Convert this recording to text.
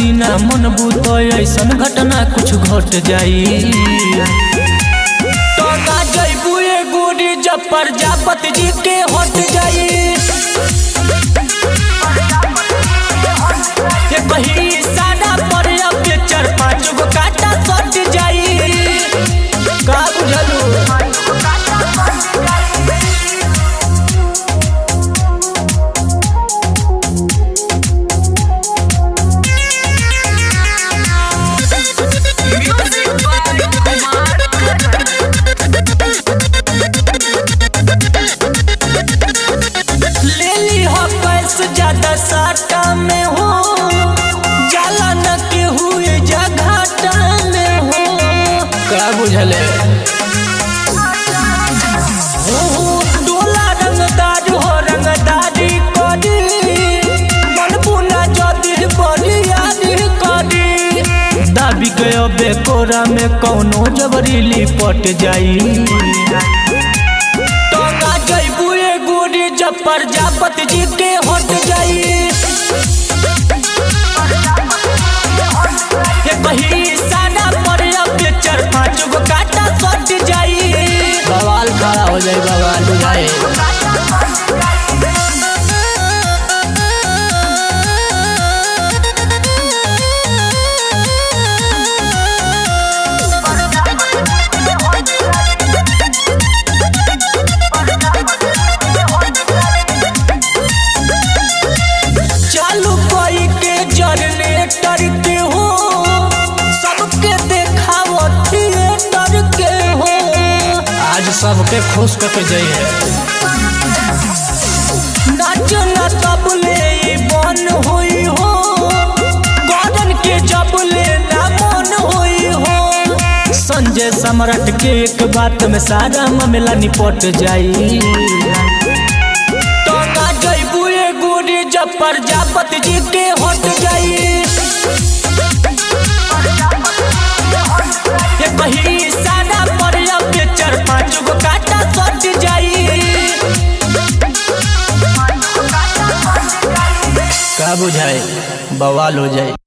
जदी ना मन बुतो ऐसन घटना कुछ घट जाई तो ना जैबू ए गोरी जब प्रजापति जी के हट जाई ये कहीं सादा पर अब चार पाँच गो काटा सट जाई का बुझलू ले ली हो पैसे ज्यादा साटा में हो जाला न के हुए जघाटा में हो का बुझले हो डोला रंगदार हो रंगदारी करी मन पुना जदी बड़ी याद करी दाबी गयो बेकोरा में कौनो जबरी लिपट जाई टंगा जैबू ए गोरी जब प्रजापति जी के हट जाई ये कहीं सादा पर अब चार पाँच गो काटा सट जाई बवाल खड़ा हो जाए बवाल बुझाए चालू कोई के जनरेटर के हो सबके देखावो थिएटर के हो आज सबके खुश करके जाइए नाच न तबले ई बन होई हो गगन के जबले ना मन होई हो संजय सम्राट के एक बात में सारा मामला निपट जाई टंगा जैबू ए गोरी जब प्रजापति जी के हट जाई ये कहीं सादा पर अब चार पाँच गो काटा सट जाई का बुझाए बवाल हो जाए